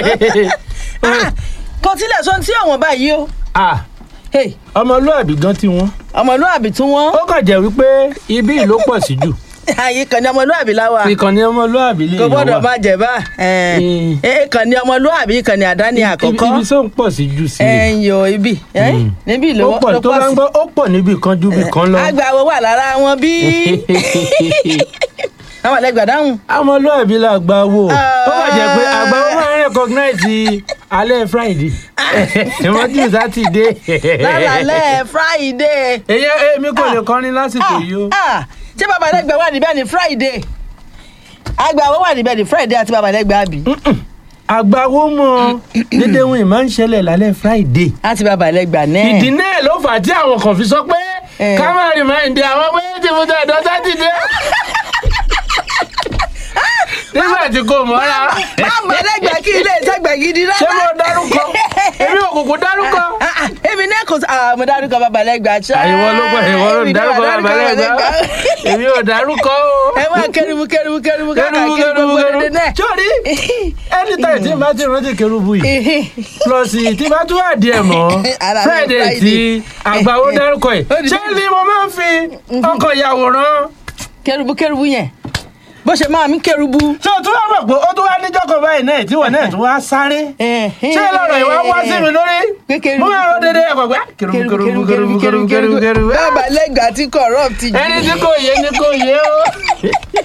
Ah, kò tilẹ̀ sọ tí àwọn báyìí o Ah, Hey, ọmọlúàbí gan tí wọ́n ọmọlúwàbí tún wọ́n ó kàn jẹ́ wípé ibi ìlú pọ̀ sí jù ààyè kan ní ọmọlúwàbí láwa ìkànnì ọmọlúàbí lè kò yàn gbọ́dọ̀ wá má jẹ́ bá Mm. kan ní ọmọlúwàbí kan ní àdáni Ibi- àkọ́kọ́ ibi tó ń pọ̀ sí jù sí i. ẹ̀yìn o ibi ẹ̀, Mm. níbí ó ló pọ̀ ló tó pọ̀ bá ń sí gbọ́ ó pọ̀ níbi kan ju ibì kan lọ. àgbà wo wà lára wọn bí àwọn àlẹgbà dáhùn ọmọlúàbí la gba owó ó wà jẹ́ pé Ah. àgbà wọn máa ń recognize alẹ́ friday wọ́n jù sátidé. lálẹ́ friday. èyí èmi kò lè kọrin lásìkò yìí o. Ah, ah, ṣé bàbá àlẹgbà wà níbẹ̀ ní friday àgbà wo wà níbẹ̀ ní friday àti bàbá àlẹgbà àbí àgbàwo mọ dédé wọn máa ń ṣẹlẹ̀ lálẹ́ friday. àti bàbá àlẹgbà náà. ìdí náà ló fà á tí àwọn kan fi sọ pé Eh. ká má rìmáìndì àwọn pé tí mo tẹ̀ ẹ̀dọ́ sátidé. nígbà tí kò mọ́ra bàbá àlẹgbà kí ilé ìtagbà gidi rárá. ṣé mo dárúkọ èmi ò kùkù dárúkọ. Ah, ah, èmi náà kò ah, mo dárúkọ bàbá àlẹgbà ṣá. àyẹ̀wò ló pọ̀ àyẹ̀wò ló Èmi ń náà dárúkọ dárúkọ bàbá lẹ́gbàá Àlẹ́gbà. èmi ò dárúkọ o. ẹ máa kẹrùbù kẹrùbù kẹrùbù káàkiri kẹrùbù gbogbo kẹrùbù dédé náà. sórí anytime tí n bá ti rántí kẹrùbù yìí plus tí bá tún wà díẹ̀ mọ́ Ara mi friday Friday. tí àgbàwo dárúkọ yìí Ó di- ṣé ni mo máa ń fi ọkọ̀ yàwòrán. kẹrùbù kẹrùbù yẹn bó ṣe máa mí kẹrùbù. ṣé o tún wá mọ̀ pé ó tún wá níjọ́ kan báyìí náà tí wọ́n náà tún wá sáré. ṣé lọ́rọ̀ ìwà wá sí mi lórí. Pé kẹrùbù- mo máa rọ dédé ẹ̀kọ́ pé kẹrùbù kẹrùbù kẹrùbù kẹrùbù kẹrùbù kẹrùbù. bàbá àlẹgbà tí corrupt jù. ẹni tí kò yé ni kò yé o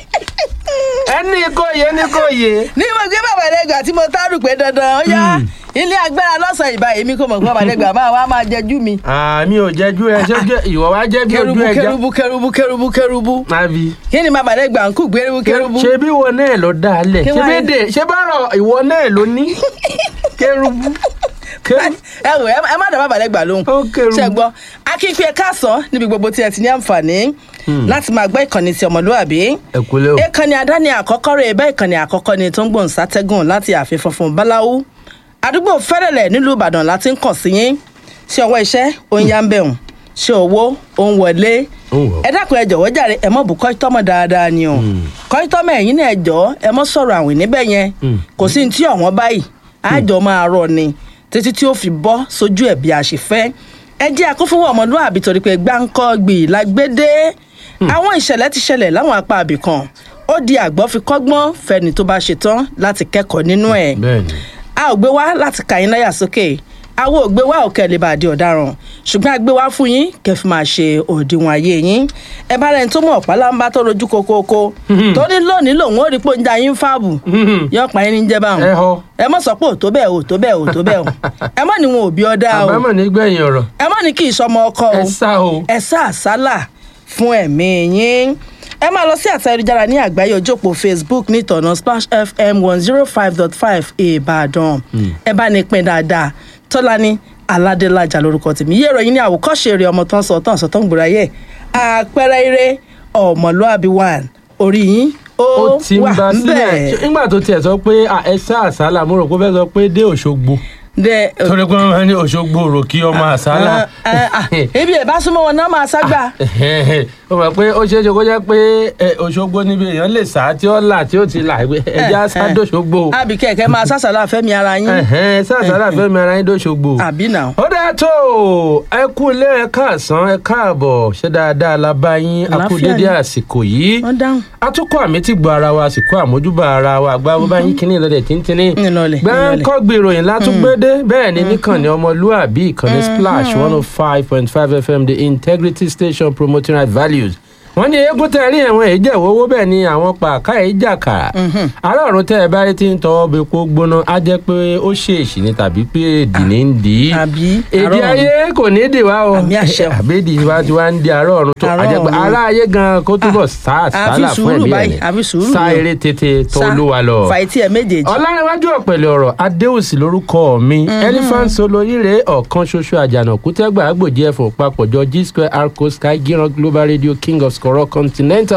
ẹni kò yé ni kò yé. ní mo gbé bàbá àlẹgbà tí mo tárù pé dandan ó yá ilé agbára lọ́sàn-án ìbá èmi kò mọ̀ pé bàbá àlẹgbà máa wá máa jẹjú mi. àmì ò jẹjú ẹ ṣé jẹ- ìwọ wá jẹ bí ojú kẹrùbù ẹja. kẹrùbù kẹrùbù kẹrùbù kẹrùbù àbí. kí ni bàbá àlẹgbà ń kú kẹrùbù kẹrùbù. ṣé bí ìwọ náà ló dá a lẹ̀ Kí ṣé wàá- bédè ṣé bọ́rọ̀ ìwọ náà ló ní. kẹrùbù kẹrùbù. ẹ wò ẹ ẹ má dá bàbá àlẹgbà lóhùn. Ó kẹrùbù. ṣe gbọ́ akínpé káàsán níbi gbogbo tí ẹ ti ní àǹfààní láti máa gbọ́ ìkànnì ti ọmọlúwàbí. ẹ kúlẹ̀ o. ìkànnì àdáni àkọ́kọ́ rẹ̀ bẹ́ẹ̀ ìkànnì àkọ́kọ́ ni tó ń gbòǹ sátẹ́gùn láti ààfin funfun báláwú àdúgbò fẹ́rẹ̀lẹ̀ nílùú ìbàdàn láti ń kàn sí yín ṣé ọwọ́ iṣẹ́ ó ń yá ń bẹ̀rùn ṣé owó ó ń wọlé Ó ń wọ̀. ẹ dákun ẹ jọ̀wọ́ jàre ẹ mọ̀ bù kọ́ítọ́mọ̀ dáadáa ni o kọ́ítọ́mọ̀ ẹ̀yìn náà ẹ jọ̀ọ́ ẹ mọ̀ sọ̀rọ̀ àwìn níbẹ̀ yẹn Mm. kò sí ní tí ọ̀wọ́n báyìí àjọ máa rọ ni títí tí ó fi bọ́ sójú ẹ̀ bí a ṣe fẹ́ ẹ jẹ́ akófówó ọmọlúwàbí torí pé gbáǹkọ́ gbì lágbédé àwọn ìṣẹ̀lẹ̀ ti ṣẹlẹ̀ láwọn apá àbìkan ó di àgbọ̀ fi kọ́gbọ́n fẹ́ni tó bá ṣetán láti kẹ́kọ̀ọ́ nínú ẹ̀ bẹ́ẹ̀ni. a ò gbé wá láti kà yín láyà sókè àwọn ò gbé wá òkè lè bá di ọ̀daràn ṣùgbọ́n a gbé wá fún yín kẹ́ fi máa ṣe òdiwọ̀n ayé yín ẹ bá rẹni tó mọ̀ pálábá tó rojú kokoko tó ní lónìí lòun ó rí pé oúnjẹ yín fáàbù yọ pa yín ní jẹ́ báwọn ẹ họ. ẹ mọ̀ sọ pé òtó bẹ́ẹ̀ òtó bẹ́ẹ̀ òtó bẹ́ẹ̀ o ẹ mọ̀ ní wọn ò bí ọ dá o àbámọ̀ nígbẹ̀yìn ọ̀rọ̀ ẹ mọ̀ ní kí ìsọmọ ọkọ o ẹ sá o. ẹ sá àsálà fún ẹ̀mí yín ẹ máa lọ sí àtẹ ayélujára ní àgbáyé ojópò facebook ní ìtọ̀nà splash fm one zero five dot five ìbàdàn ẹ bá ní pín dáadáa tọ́lání aládélájà lórúkọ tèmi yé ìròyìn ní àwòkọ́ṣe eré ọmọ tán sọ tán sọ tán gbòòrò ayé àpẹẹrẹ eré ọmọlúàbí one orí yín ó ó ti ń wà bá sílẹ̀ ńbẹ̀. nígbà tó tiẹ̀ sọ pé à, ẹ sá àsálà mo rò pé ó fẹ́ sọ pé dé òṣogbo dẹ torí pé wọ́n máa ní òṣogbo rò kí ọmọ àsálà. Ah, ah, ebi ẹ̀ bá súnmọ́ wọn náà máa ságbà. ó mọ̀ pé ó ṣeé ṣe kó jẹ́ pé ẹ, òṣogbo níbi èèyàn lè sá tí ó là tí ó ti là pé ẹja sádòṣogbo. àbí kẹ̀kẹ́ máa sásàlá fẹ́mi ara yín sá àsálà fẹ́mi ara yín dòṣogbo. àbí nà. ó dáa tó o, ẹ kú ilé ẹ káàsán ẹ káàbọ̀ ṣé dáadáa la bá yín a kú Àlàáfíà dédé ni. àsìkò yìí wọ́n dáhùn. atukọ̀ àmì ti gbọ́ ara wa àsìkò àmójúbà ara wa àgbà bó bá yín kíní ìlọlẹ̀ tíntínní Ìlọlẹ̀, gbẹ́ńkọ́ gbèròyìn látúgbédé bẹ́ẹ̀ ni níkànnì ọmọlúàbí ìkànnì splash one oh five point five fm the integrity station promoting right values wọ́n ní eégún tẹ́ ẹ rí ẹ̀wọ̀n èyí jẹ̀wọ́ owó bẹ́ẹ̀ ni àwọn pàákà èyí jàkàrà ará ọ̀run tẹ́ ẹ bá rí tí ń tọwọ́ bẹ kó gbóná á jẹ́ pé ó ṣèèṣì ni tàbí pé èdè ní ń dì í àbí èdè àárọ̀ ayé kò ní dì wá o Àmì àṣẹ o. àbédì wa ti wá ń di àárọ̀ ọ̀run tó Àárọ̀ àjẹpẹ́ ọ̀run. ará ayé gan kó túbọ̀ sá àfi àsálà fún sùúrù ẹ̀mí báyìí, ẹ̀ àfi sùúrù sá ni o. eré tètè tó Sá, olúwa lọ fàìtì ẹ̀ méjèèjì. ọlárẹ̀wájú ọ̀pẹ̀lẹ̀ ọ̀rọ̀ adéòsì lórúkọ mi elephant solo ire ọ̀kan ṣoṣo àjànàkú tẹ́gbà àgbòjì ẹ̀fọ́ papọ̀jọ g square arco sky giran global radio king of skoro continental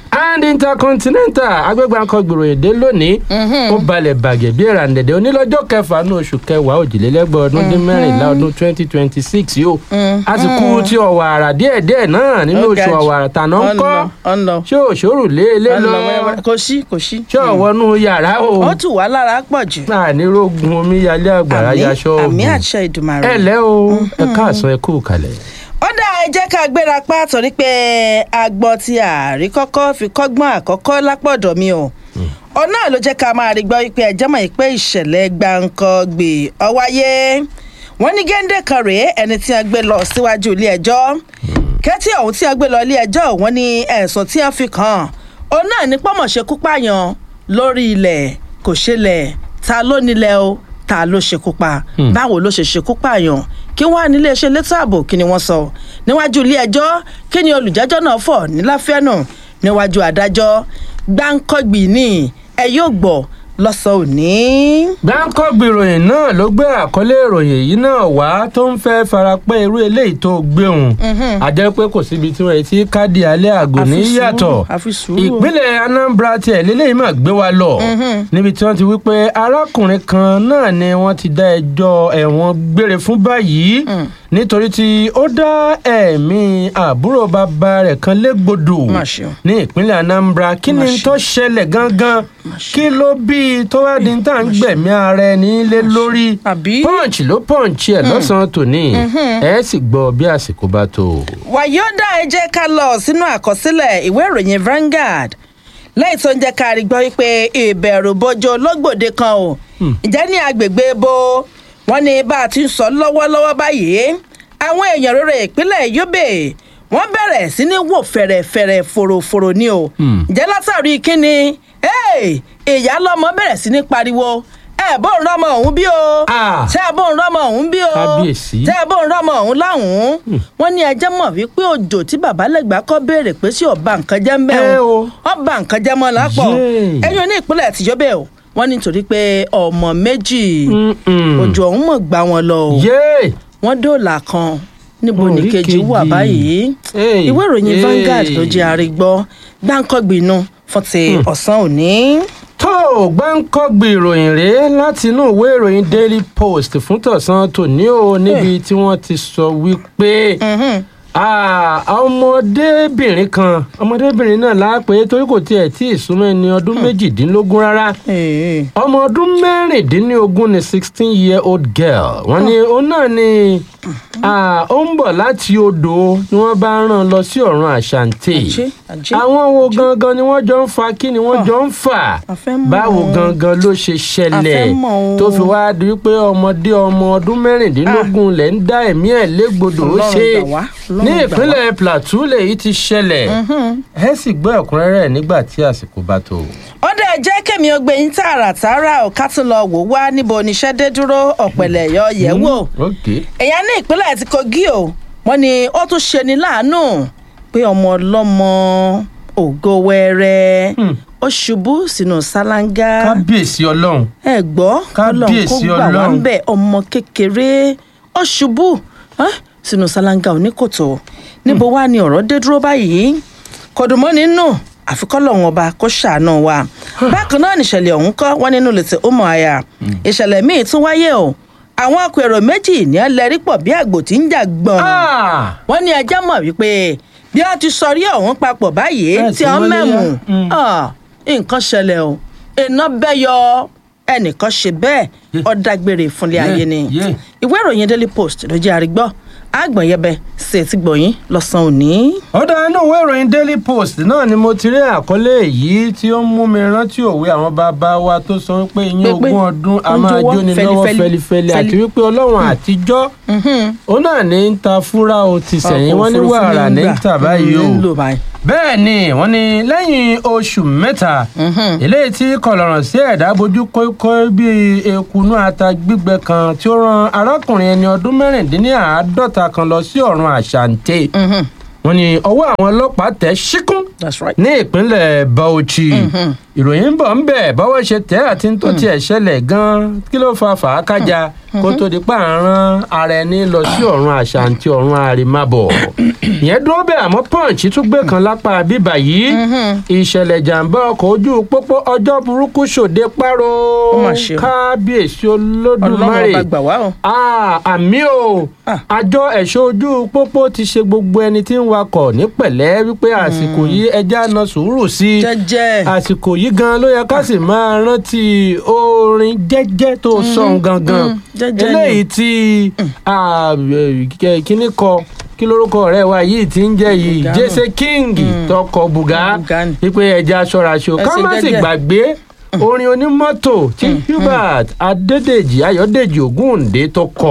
and intercontinental agbégbáǹkọ gbòròyìndé lónìí ó balẹ̀ bàgẹ́ bí ẹ̀rà ǹdẹ̀dẹ̀ onílọ́jọ́ kẹfà ní oṣù kẹwàá òjìlélẹ́gbẹ̀ ọdún dín mẹ́rìnlá ọdún twenty twenty six yìí ó àsìkò tí ọ̀wàrà díẹ̀díẹ̀ náà nínú Ó oṣù ga jù. ọ̀wàrà tàná ń kọ́ ọ̀nà ṣé òṣòrò lé lé lọ kò sí kò sí. ṣé ọ̀wọ́nú yàrá o ó tù wá lára pọ̀ jù. ànírógun omíyalé àgbàrá Àmín, yaṣọ àmì ogun àṣẹ ìdùmarè. ẹ lẹ́ o ẹ káàsán ẹ kú kalẹ̀. ó dá ẹ jẹ́ ká gbéra pa torí pé agbọ́ tí àárí kọ́kọ́ fi kọ́gbọ́n àkọ́kọ́ lápọ̀dọ̀ mi o ọ̀nà ló jẹ́ ká máa rí gbọ́ wípé ẹjẹ́ mọ̀ pé ìṣẹ̀lẹ̀ gbàǹkangbè ọwáyé wọ́n ní géńdé kan rèé ẹni tí a gbé lọ síwájú ilé ẹjọ́ kẹ́tí ọ̀hún tí a gbé lọ ilé ẹjọ́ wọ́n ní ẹ̀sùn tí a fi kàn òun náà ní pọ́mọ̀ṣekú pààyàn lórí ilẹ̀ kò ṣẹlẹ̀ ta ló nílẹ̀ o ta ló ṣekú pa báwo ló ṣe ṣekú pààyàn kí wọ́n á nílé iṣẹ́ elétò ààbò kí ni wọ́n sọ níwájú ilé ẹjọ́ kí ni olùjẹ́jọ́ náà fọ̀ níláfẹ́nù níwájú adájọ́ gbáǹkọ́gbì ni ẹ yóò gbọ́ lọ́sàn-án òní. gbáǹkọ́gbì ìròyìn náà ló gbé àkọlé ìròyìn yìí náà wá tó ń fẹ́ farapẹ́ irú eléyìí tó gbéhùn àjẹ́ pé kò síbi tí wọ́n ti káàdì alẹ́ àgò ní Àfi sùúrù, yàtọ̀ àfi sùúrù. ìpínlẹ̀ anambra tiẹ̀ lélẹ́yìí mà gbé wa lọ níbi tí wọ́n ti wí pé arákùnrin kan náà ni wọ́n ti dá ẹjọ́ ẹ̀wọ̀n gbére fún báyìí nítorí tí ó dá ẹ̀mí àbúrò bàbá rẹ̀ kan légbodò Má ṣe o. ní ìpínlẹ̀ anambra kí Má ni ṣe. tó ṣẹlẹ̀ gangan kí ló bí i tó wá di tá à ń gbẹ̀mí ara ẹni lé lórí Àbí? punch ló punch ẹ̀ lọ́sàn-án tòní ẹ̀ sì gbọ́ bí àsìkò bá tó. wàyọ́dà ẹ jẹ́ ká lọ sínú àkọsílẹ̀ ìwé ìròyìn Vanguard lẹ́yìn tó ń jẹ́ ká rí gbọ́ wípé ìbẹ̀rù bojo lọ́gbòde kan o ǹjẹ́ ní agbègbè bo wọ́n ní bá a ti ń sọ lọ́wọ́lọ́wọ́ báyìí àwọn èèyàn rere ìpínlẹ̀ Yobe wọ́n bẹ̀rẹ̀ sí ní wò fẹ̀rẹ̀fẹ̀rẹ̀ fòròfòrò ni o ǹjẹ́ látàrí kíni Hey, ìyá lọ́mọ bẹ̀rẹ̀ sí ní pariwo ẹ bó ń rọmọ òun bí o Ah. ṣé ẹ bó ń rọmọ òun bí o Kábíyèsí. ṣé ẹ bó ń rọmọ òun láwùn wọ́n ní ẹjẹ́ mọ̀ wípé òjò tí bàbá lẹ́gbàá kọ́ béèrè pé sí ọba nǹkan jẹ́ ń bẹ́ Ẹ o o. ọba nǹkan jẹ́ mọ́ lápọ̀ Yéè. ẹ̀yin ní ìpínlẹ̀ tìjọ́bẹ̀ o wọ́n ní nítorí pé ọmọ méjì Mm-mm. òjò ọ̀hún mọ̀ gbá wọn lọ o yéé wọ́n dóòlà kan níbo Orí ní kejì wà kejì. báyìí Hey, ìwé ìròyìn hey. Vanguard ló jẹ́ àrígbọ́ gbáǹkọ́gbìnú fún ti ọ̀sán òní. tó gbáǹkọ́gbì ìròyìn rèé láti inú ìwé ìròyìn daily post fún tọ̀sán tòní o níbi tí wọ́n ti sọ wípé ah, ọmọdébìnrin kan ọmọdébìnrin náà láàpẹ torí kò tiẹ̀ tí ì súnmọ́ ẹni ọdún méjìdínlógún rárá Ee. ọmọ ọdún mẹ́rìndínlógún ni sixteen year old girl wọ́n ní òun náà ni ah, ó ń bọ̀ láti odò ni wọ́n bá rán lọ sí ọ̀run àṣàǹtì Àjẹ́, àjẹ́, àwọn wo gangan ni wọ́n jọ ń fa kí ni wọ́n jọ ń fà a fẹ́ mọ̀ báwo o. gangan ló ṣe ṣẹlẹ̀ A fẹ́ mọ̀ o. tó fi wá di wípé ọmọdé ọmọ ọdún mẹ́rìndínlógún lẹ̀ ń dá ẹ̀mí ẹ̀ légbodò ó Ọlọ́run ṣe gbà wá, Ọlọ́run ní gbà wá. ìpínlẹ̀ plateau lèyí ti ṣẹlẹ̀ ẹ sì gbọ́ ẹ̀kúnrẹ́rẹ́ nígbà tí àsìkò bá tó. ó dẹ̀ jẹ́ kẹ́mi ó gbé yín tààràtààrà ò ká tún lọ wò wá níbo oníṣẹ́ dé dúró ọ̀pẹ̀lẹ̀ yọ yẹ̀ wò. ok èèyàn ní ìpínlẹ̀ ti kogi o wọ́n ní ó tún ṣe ní láàánú pé ọmọ ọlọ́mọ ògo wẹ́rẹ́ ó ṣubú sínú ṣáláńgá kábíyèsí ọlọ́run ẹ gbọ́ ọlọ́run kó Kábíyèsí gbà wá ń Ọlọ́run. bẹ̀ ọmọ kékeré ó ṣubú ẹ́, sínú ṣáláńgá oníkòtò níbo wá ni ọ̀rọ̀ dé dúró báyìí kò dùn mọ́ nínú àfikọ́lọ́hún ọba kó ṣàánú wa bákan náà nìṣẹ̀lẹ̀ ọ̀hún kọ́ wọ́n nínú lètè ọmọ àyà ìṣẹ̀lẹ̀ míì tún wáyé o àwọn ọkọ̀ èrò méjì ní ẹlẹ́rí pọ̀ bí àgbò tí ń jà gbọ̀n Ah! wọ́n ní ẹjẹ́ mọ̀ wípé bí wọ́n ti sọrí ọ̀hún papọ̀ báyìí Bẹ́ẹ̀ tí tí wọ́n wọ́n lé mẹ́mú yá. Mm. ah, nǹkan ṣẹlẹ̀ o iná bẹ́yọ ẹnìkan ṣe bẹ́ẹ̀ Yé. ó dágbére fúnlé Yé, ayé ni yé. ìwé ìròyìn daily post ló jẹ́ àrígbọ́ àgbọ̀nyẹbẹ sí etí gbọ̀yìn lọ́sàn-án òní. ọ̀dà inú ìwé ìròyìn daily post náà ni mo ti rí àkọlé èyí tí ó ń mú mi rántí òwe àwọn bàbá wa tó sọ pé iyín Pé- pé ogún ọdún a ó ń máa jọwọ́ jóni lọ́wọ́ fẹlifẹli, fẹlifẹli àti fẹli. wípé ọlọ́run àtijọ́ òun náà ní ń ta fúra o ti sẹ̀yìn wọ́n ní Ọkọ̀ òfurufú wàrà ní ń gbà. tà báyìí o Mm, ń lò báyìí. bẹ́ẹ̀ ni wọ́n ní lẹ́yìn oṣù mẹ́ta eléyìí tí kọlọ̀rọ̀ sí ẹ̀dá bojú kókó bíi ekunú ata gbígbẹ kan tí ó ran arákùnrin ẹni ọdún mẹ́rìndínláàádọ́ta kan lọ sí ọ̀run àṣàǹtẹ̀ Mhm, wọ́n ní ọwọ́ àwọn ọlọ́pàá tẹ̀ ṣíkún that's right. ní ìpínlẹ̀ Bauchi ìròyìn ń bọ̀ ń bẹ̀ bọ́wọ́ ṣe tẹ́ àti tó tiẹ̀ ṣẹlẹ̀ gan-an kí ló fa fàákájà kó tó di pa àrán ara ẹni lọ sí ọ̀run àṣàǹtì ọ̀run àrèmábọ̀ ìyẹn dúró bẹ́ẹ̀ àmọ́ punch tún gbé kan lápá bíbà yìí ìṣẹ̀lẹ̀ jàǹbá ọkọ̀ ojú pópó ọjọ́ burúkú ṣòde páró Ó mà ṣe o. kábíyèsí ọlọ́run olódùmarè ọba gbà wá o. Ah, àmì o Ah. àjọ ẹ̀ṣọ́ ojú pópó ti ṣe gbogbo ẹni tí ń wakọ̀ ní pẹ̀lẹ́ wípé àsìkò yìí ẹja na sùúrù sí i jẹ́jẹ́ àsìkò yìí gan ló yẹ ká sì máa rántí orin jẹ́jẹ́ tó sọ̀n gangan mm, jẹ́jẹ́ ni. eléyìí tí ah, eh, kíní kọ kí lórúkọ ọ̀rẹ́ wa yìí ti ń jẹ́ yìí Bùgá jesse king tọkọ bùgá Bùgá ni. wípé ẹja ṣọ́ra ṣe o Ẹ ká ṣe má sì jẹ́jẹ́. gbàgbé orin onímọ́tò tí hubert adédèjì ayọ̀dèjì ògúndé tó kọ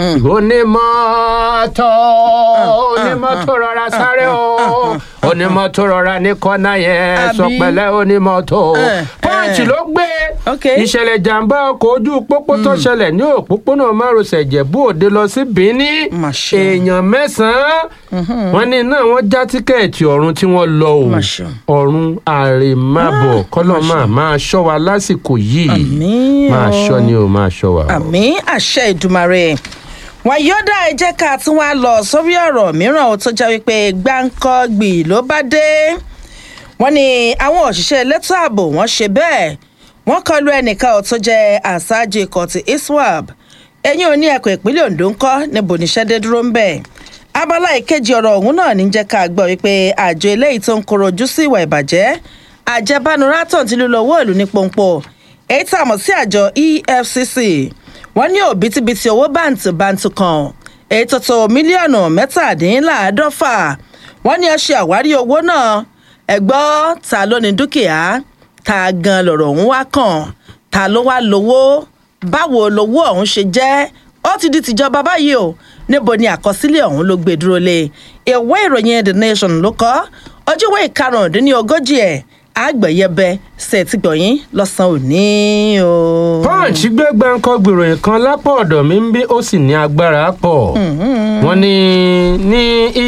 onímọ́tò onímọ́tò rọra sáré o onímọ́tò rọra ní kọ́nà yẹn Àbí? sọ pẹ̀lẹ́ onímọ́tò Eh, pọ́ǹchì eh. ló gbé Ok. ìṣẹ̀lẹ̀ jàǹbá ọkọ̀ ojú pópó tó ṣẹlẹ̀ ní òpópónà márosẹ̀ ìjẹ̀bú òde lọ sí benin Mà ṣe o. èèyàn mẹ́sàn-án wọ́n ní náà wọ́n já tíkẹ́ẹ̀tì ọ̀run tí wọ́n lọ o Mà ṣe o. ọ̀run àrèmábọ̀ kọ́lọ́ máa máa ṣọ́ wa lásìkò yìí Àmín máa o. ṣọ́ ni o máa ṣọ́ wa. o. àmì àṣẹ ìdùmarè wọn yóò dá ẹ jẹ́ ká tún wá lọ sórí ọ̀rọ̀ mìíràn ó tó jẹ́ wípé gbáǹkọ́gbì ló bá dé wọ́n ní àwọn òṣìṣẹ́ elétò ààbò wọ́n ṣe bẹ́ẹ̀ wọ́n kọlu ẹnìkan ó tó jẹ́ àṣáájú ikọ̀ ti iswap ẹ̀yìn òní ẹ̀kọ́ ìpínlẹ̀ ondo ń kọ́ níbo níṣẹ́ dé dúró ń bẹ̀ abala ìkejì ọ̀rọ̀ ọ̀hún náà ní jẹ́ ká gbọ́ wípé àjọ eléyìí tó ń koro ojú sí ìwà ìbàjẹ́ àjẹbánurátọ̀ ti lílo owó ìlú ní pọ́npọ́ èyí tá a mọ̀ sí àjọ efcc wọ́n ní òbítíbitì owó báǹtìbáǹtì kan èyí tó tó mílíọ̀nù mẹ́tàdínláàádọ́fà wọ́n ní ẹ ṣe àwárí owó náà ẹ̀gbọ́ ta ló ní dúkìá ta gan lọ̀rọ̀ ọ̀hún wá kàn ta ló wá lówó báwo lowó ọ̀hún ṣe jẹ́ ó ti di tìjọba báyìí o níbo ni àkọsílẹ̀ ọ̀hún ló gbé dúró lé ìwé ìròyìn the nation ló kọ́ ojúwé ìkarùndínlógójì ẹ̀ àgbẹ̀yẹbẹ ṣètìgbọ̀yìn lọ́sàn-án òní o. punch gbé gbáǹkọ gbèròyìn kan lápò ọ̀dọ̀ mi ń bí ó sì ní agbára pọ̀ wọ́n ní ní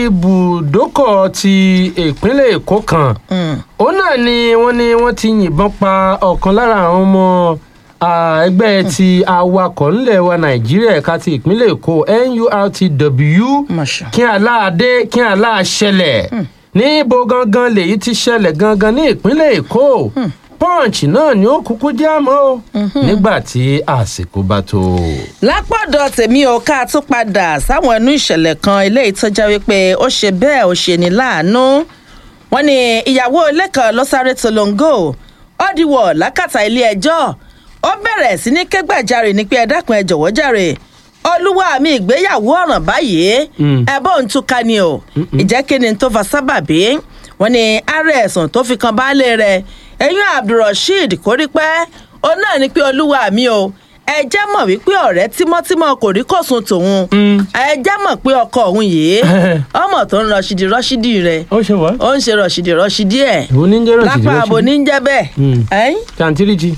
ibùdókọ̀ ti ìpínlẹ̀ èkó kan òun náà ni wọ́n ní wọ́n ti yìnbọn pa ọ̀kan lára àwọn ọmọ ah, ẹgbẹ́ ti awakọ̀ ńlẹ̀ wa nàìjíríà ẹ̀ka ti ìpínlẹ̀ èkó nurtw Masha. kí aláàdé kí aláàṣẹlẹ̀ níbo gangan lèyí ti ṣẹlẹ̀ gangan ní ìpínlẹ̀ èkó punch náà ni ó kúkú já mọ́ o nígbà tí àsìkò bá tó. lápọ̀dọ̀ tèmi ò ká tún padà sáwọn ẹnu ìṣẹ̀lẹ̀ kan eléyìí tó jẹ́ wípé ó ṣe bẹ́ẹ̀ ó ṣe ní láàánú wọ́n ní ìyàwó ilé kan ló sáré tolongo ó diwọ̀ lákàtà ilé ẹjọ́ ó bẹ̀rẹ̀ sí ní kẹ́gbàjarè ní pé ẹ dákun ẹ jọ̀wọ́ jàre olúwa mi ìgbéyàwó ọ̀ràn báyìí Mm. ẹ bó ń túká ni o ìjẹ́ kí ni tó fa sábàbí wọ́n ní ààrẹ ẹ̀sùn tó fi kan baálé rẹ̀ ẹ̀yìn abdulrasheed kórípẹ́ ó náà ní pé olúwa mi o ẹ jẹ́ mọ̀ wípé ọ̀rẹ́ tímọ́tímọ́ kò rí kòsùn tòun ẹ jẹ́ mọ̀ pé ọkọ òun yìí ọmọ tó ń rọṣìdì rọṣìdì rẹ̀ ó ṣe wá. ó ń ṣe rọṣìdì rọṣìdì ẹ̀ ìwọ ní jẹ́rọ̀ sí lápá àbò ní ń jẹ́ bẹ́ẹ̀ Mm. ẹ̀yìn tàǹtìrìjì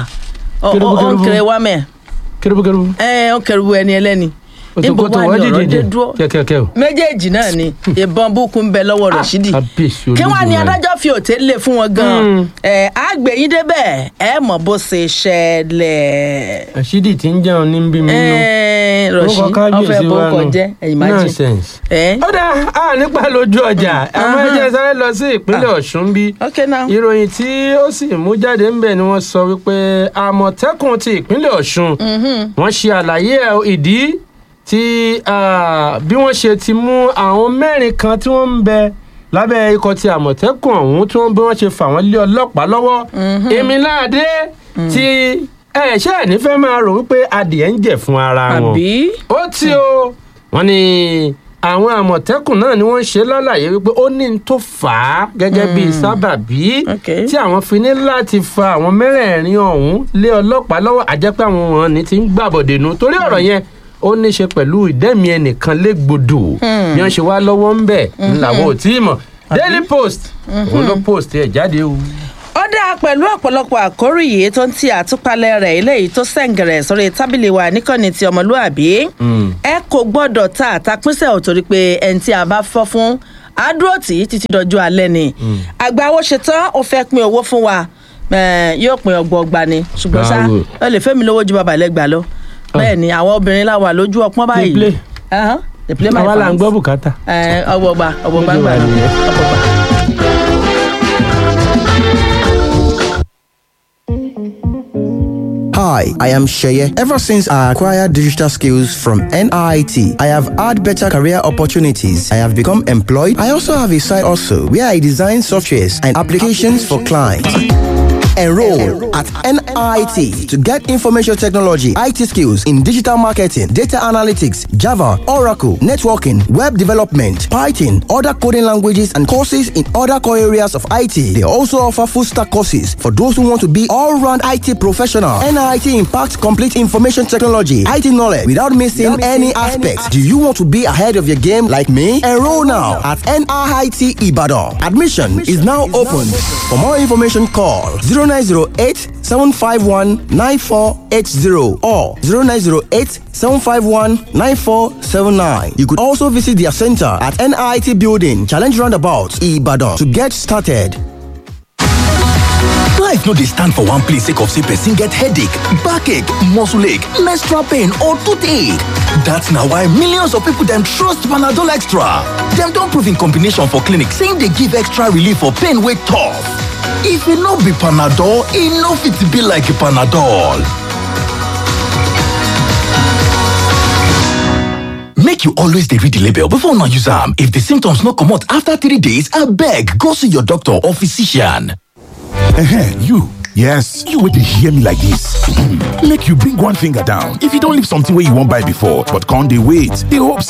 ó Kérúbù, ó ń kérúbù. kéré wá mẹ́ kérúbùkérúbù. ẹ̀ ó kẹrù ẹni ẹlẹ́ni òtún kò tó wọ́n ọ̀rọ̀ dìde dé dúró kẹ́kẹ́kẹ́ o. méjèèjì náà ni ìbọn búkú ń bẹ lọ́wọ́ rọ̀ṣídì kábíyèsí kí wọ́n á ní Olódùmarè. adájọ́ fi òté lé fún wọn gan-an Mm. ẹ̀ àgbẹ̀yìn débẹ̀ ẹ̀ mọ̀ bó ṣe ṣẹlẹ̀ àṣídì tí ń jẹun ní bí mi nú. ẹ̀ rọ̀ṣí Orúkọ kábíyèsí ọ̀fẹ́ wa bórúkọ nù. jẹ́ ẹ̀yìn má jẹ́ nonsense. ẹ̀ ó dá a nípa lójú ọjà àmọ́ ẹ jẹ́ sáré lọ sí ìpínlẹ̀ ọ̀ṣun bí. ok now ìròyìn tí ó sì mú jáde ń bẹ̀ ni wọ́n sọ wípé àmọ̀tẹ́kùn ti ìpínlẹ̀ ọ̀ṣun wọ́n ṣe àlàyé ẹ̀ ìdí tí ah, bí wọ́n ṣe ti mú àwọn mẹ́rin kan tí wọ́n ń bẹ lábẹ́ ikọ̀ ti àmọ̀tẹ́kùn ọ̀hún tí wọ́n bí wọ́n ṣe fà wọ́n lé ọlọ́pàá lọ́wọ́ èmi láàdé tí ẹ ṣe ẹ̀ nífẹ̀ẹ́ máa rò wípé adìẹ ń jẹ̀ fún ara wọn àbí ó tí o wọ́n ní àwọn àmọ̀tẹ́kùn náà ni wọ́n ṣe lálàyé wípé ó ní n tó fà á gẹ́gẹ́ bí sábàbí Ok. tí àwọn fi ní láti fa àwọn mẹ́rẹ̀ẹ̀rin ọ̀hún lé ọlọ́pàá lọ́wọ́ àjẹpẹ́ àwọn wọn ní ti ń gbàbọ̀dé nu torí ọ̀rọ̀ yẹn ó ní í ṣe pẹ̀lú ìdẹ́mi ẹnìkan légbodò bí wọ́n ṣe wá lọ́wọ́ ń bẹ̀ làwọn ò tí ì mọ̀ daily post òun ló post ẹ̀ jáde o. ó dáa pẹ̀lú ọ̀pọ̀lọpọ̀ àkórí yìí tó ń ti àtúpalẹ̀ rẹ̀ eléyìí tó sẹ̀ǹgẹ̀rẹ̀ sórí tábìlì wa níkànnì ti ọmọlúàbí ẹ kò gbọ́dọ̀ ta àtàpínsẹ̀ ò torí pé ẹni tí a bá fọ́ fún àdúró tì í títí dọjú alẹ́ ni àgbà owó ṣetán ó fẹ́ pín owó fún wa eh, yóò pín ọgbọọgba ni ṣùgbọ́n ṣá Bravo. ó lè fẹ́mi lówó ju bàbá lẹ́gbàá lọ bẹ́ẹ̀ ni àwọn obìnrin la wà lójú ọpọ́n báyìí. play. Ẹhán, they play my àwa là ń fans. gbọ́ bùkátà. Ẹ, ọgbọgba ọgbọgba ń gbà Bó ṣe wà nìyẹn. ọgbọgba. Hi, I am Sheye. Ever since I acquired digital skills from NIT, I have had better career opportunities. I have become employed. I also have a side also where I design softwares and applications for clients. Enroll at NIT to get information technology, IT skills in digital marketing, data analytics, Java, Oracle, networking, web development, Python, other coding languages, and courses in other core areas of IT. They also offer full stack courses for those who want to be all round IT professional. NIT impacts complete information technology, IT knowledge without missing any aspects. Do you want to be ahead of your game like me? Enroll now at NIT Ibadan. Admission is now open. For more information, call 0908 751 9480 or 0908 751 9479. You could also visit their center at NIT Building, Challenge Roundabout, Ibadan to get started. Life no dey stand for one place sake of say person get headache, backache, muscle ache, menstrual pain or toothache. That's na why millions of people dem trust Panadol Extra. Dem don prove in combination for clinic say e dey give extra relief for pain wey tough. If e no be Panadol, e no fit be like Panadol. Make you always dey read the label before una use am. If the symptoms no comot after three days, abeg go see your doctor or physician. Ehen, you. Yes, you would hear me like this. Make you bring one finger down. If you don't leave something where you won't buy before, but can't they wait? They hope